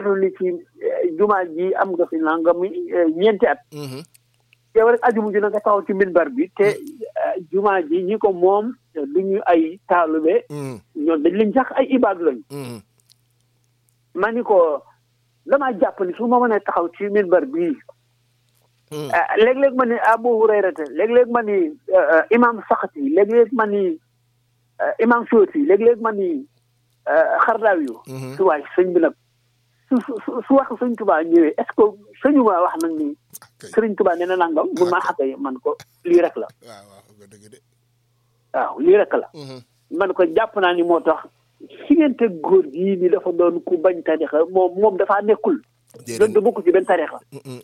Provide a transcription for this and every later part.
seetlu ni ci jumaa ji am nga fi nangami ñeenti at yow rek ajuma ji na nga taxaw ci minbar bi te jumaa ji ñi ko moom du ñu ay taalube ñoom dañ leen sax ay ibaadu lañu ma ni ko damaa jàpp ni su ma mënee taxaw ci minbar bii léeg-léeg ma ni Abu Hurayrata léeg-léeg ma ni imam Saxati léeg-léeg ma ni imam Sooti léeg-léeg ma ni xardaaw yu su waay sëñ bi nag su su su wax sëñ Tuubaa ñëwee est-ce que sëñu ma wax nag ni sëriñ Tuubaa nee na nangam mun maa xaqee man ko lii rek la waaw lii rek la man ko jàpp naa ni moo tax si ngeen teg góor gii ni dafa doon ku bañ tarixa moom moom dafaa nekkul doon da bokk ci benn tarixa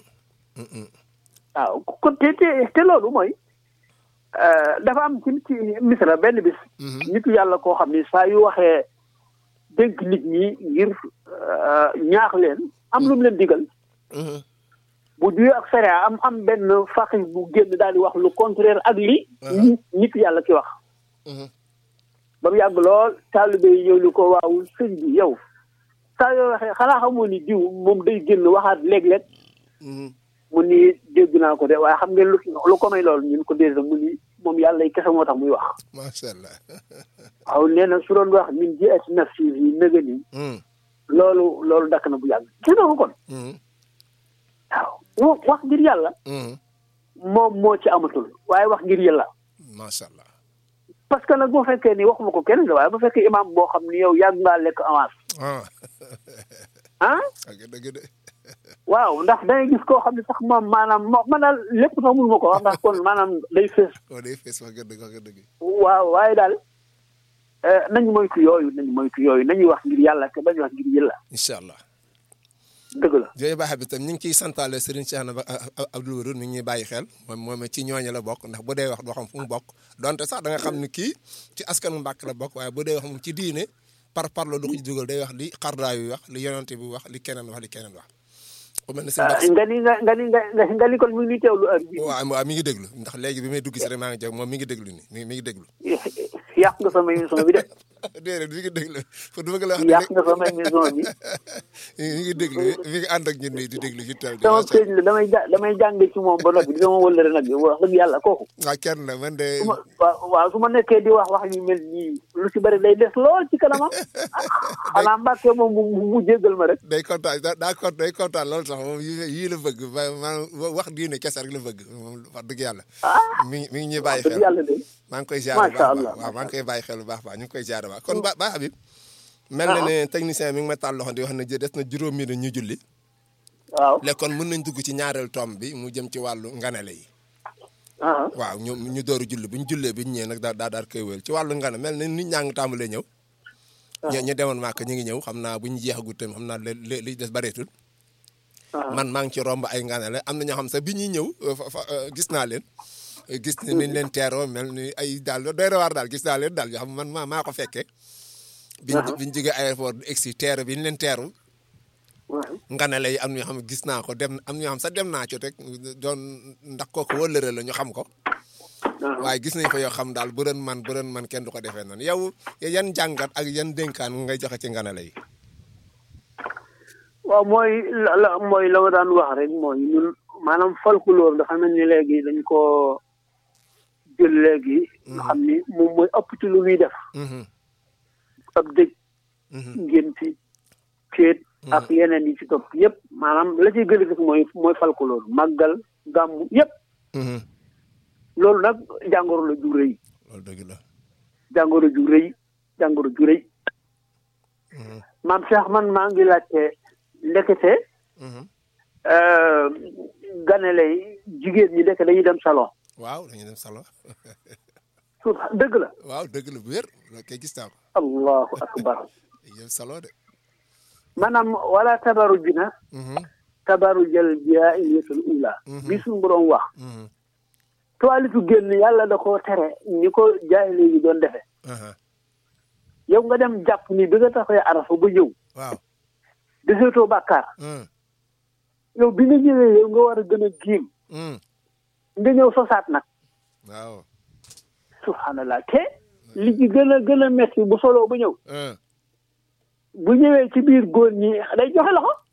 waaw kon te te te loolu mooy dafa am ci ci misra benn bis nitu yàlla koo xam ni saa yu waxee dénk nit ñi ngir ñaax leen am lu mu leen digal bu juyee ak sariya am am benn faqih bu génn daal di wax lu contraire ak li nit yàlla ki wax ba mu yàgg lool taalibe yi ñëw ni ko waaw sëñ bi yow saa yoo waxee xanaa xamoo ni diw moom day génn waxaat léeg-léeg mu ni dégg naa ko de waaye xam ngeen lu lu ko may loolu ñun ko dégg mu ni moom yàlla kese moo tax muy wax. macha allah. waaw nee na su doon wax min ji at nafsi yi nëga ni loolu loolu dakk na bu yàgg gis nga ko kon. waaw wax ngir yàlla. moom moo ci amatul waaye wax ngir yàlla. macha allah. parce que nag boo fekkee ni waxuma ko kenn waaye bu fekkee imaam boo xam ni yow yàgg ngaa lekk avance. ah. dëgg de. waaw ndax dangay gis koo xam ne sax moom maanaam moo man daal lépp sax mënu ma ko wax ndax kon maanaam day fees. oh day fees wax dëgg wax dëgg. waaw waaye daal nañu moytu yooyu nañu moytu yooyu nañuy wax ngir yàlla te bañ wax ngir yàlla. incha allah. dëgg la. jooju baax bi tam ñu ngi ciy santaale Serigne Cheikh na Abdoul Wadoud mi ngi ñuy bàyyi xel moom moom ci ñooñu la bokk ndax bu dee wax doo xam fu mu bokk donte sax da nga xam ni kii ci askanu Mbàkke la bokk waaye bu dee wax moom ci diine par parlo du ko ci dugal day wax li xardaa yu wax li yonante bi wax li keneen wax li keneen wax. ku mel ne sëñ nga ni nga nga ni nga nga ni kon mi ngi teewlu heure bi waaw waaw mi ngi déglu ndax léegi bi may dugg si rek maa ngi jóg moom mi ngi déglu ni mi mi ngi déglu. yàq nga sama émission bi de. déedéet mi ngi déglu pour du bëgg la wax. yàq nga sama émission bi. mi ngi déglu mi ngi ànd ak ñun nii di déglu fi teel. sama sëñ la damay ja damay jàngee ci moom ba noppi di sama wëllëre nag wax dëgg yàlla kooku. waaw kenn la man de. su ma waaw su ma nekkee di wax wax yu mel nii lu ci bëri day des lool ci kanamam xanaa mbàkkee moom mu mu jéggal ma rek. day kontaan daa kontaan day kontaan lool sax moom yii la bëgg maanaam wax diine kese rek la bëgg moom wax dëgg yàlla. mi ngi mi ngi ñuy bàyyi xel yàlla de. maa ngi koy ziar bu baax waaw maa ngi koy bàyyi xel bu baax baax ñu ngi koy ziar baax kon ba baax Habib mel na ne technicien mi ngi ma taal loxo di wax ne des na juróom minute ñu julli waaw léegi kon mën nañ dugg ci ñaareel tomb bi mu jëm ci wàllu nganale yi waaw ñu ñu dooru julli bu ñu jullee bi ñu ñëwee nag daa daa daal koy wéyal ci wàllu ngana mel na nit ñaa ngi tàmbalee ñëw ñu ñu demoon màkk ñu ngi ñëw xam naa bu ñu jeexagut tamit xam naa li li des bareetul man maa ngi ci romb ay nganale am na ñoo xam sax bi ñuy ñëw gis naa leen gis ni niñ leen teeroo mel ni ay daal doy na waar daal gis naa leen daal yoo xam man maa maa ko fekkee biñ biñ jógee aéroport egsi teeru bi ñu leen teeru nganale yi am na ñoo xam ne gis naa ko dem am na ñoo xam sax dem naa ci rek doon ndax kooku wëllëre la ñu xam ko waaye gis nañ fa yoo xam daal bu doon man bu doon man kenn du ko defee noonu yow yan jàngat ak yan dénkaan ngay joxe ci nganale yi waaw mooy la mooy la ma daan wax rek mooy ñun maanaam folklore dafa mel ni léegi dañ ko jël léegi nga xam ni moom mooy ëpp ci lu ñuy def ab dëj ngénti céet ak yeneen yi ci topp yëpp maanaam la ciy gën a gis mooy mooy folklore màggal gàmmu yëpp loolu nag jàngoro la ju rëy loolu dëgg la jàngoro ju rëy jàngoro ju rëy maam Cheikh man maa ngi laajte ndekete ganale jigéen ñi ndeke dañuy dem salon waaw dañuy dem salon suuf dëgg la waaw dëgg la bu wér loolu kay gis naa ko allahu akbar dañuy dem salon de maanaam wala tabaru jina tabaru jël biya iliyatul ula bi suñu borom wax toilitu génn yàlla da koo tere ni ko jaay léegi doon defe yow nga dem jàpp ni bi nga taxee arafa ba ñëw waaw deseetoo bàkkaar yow bi nga ñëwee yow nga war a gën a giim nga ñëw sosaat nag waaw subhanallah te li ci gën a gën a metti bu soloo ba ñëw bu ñëwee ci biir góor ñi day joxe loxo